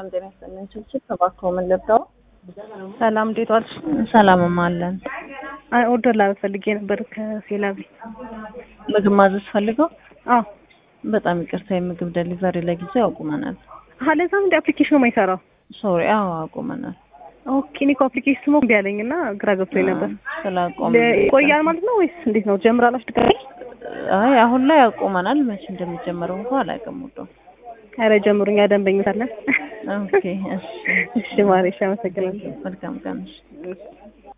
ሰላም ጤና ይስጥልን። ችልችል ተባክሮ ምን ልብዳው ሰላም እንዴት ዋልሽ? ሰላምም አለን። አይ ኦርደር ላደርግ ፈልጌ ነበር ከሴላቢ። ምግብ ማዘዝ ፈልገው? አዎ በጣም ይቅርታ የምግብ ደሊቨሪ ለጊዜው አቁመናል። አሀ ለዛም እንደ አፕሊኬሽኑ የማይሰራው ሶሪ። አዎ አቁመናል። ኦኬ እኔ እኮ አፕሊኬሽኑ እምቢ አለኝ እና ግራ ገብቶኝ ነበር። ስላቆም ይቆያል ማለት ነው ወይስ እንዴት ነው? ጀምራላችሁ ድጋሚ? አይ አሁን ላይ አቁመናል። መቼ እንደሚጀመረው እንኳን አላውቅም። ውዶ ኧረ ጀምሩኛ ደንበኞች አለን። ኦኬ እሺ እሺ ማሬ እሺ አመሰግናለሁ። መልካም ቀን። እሺ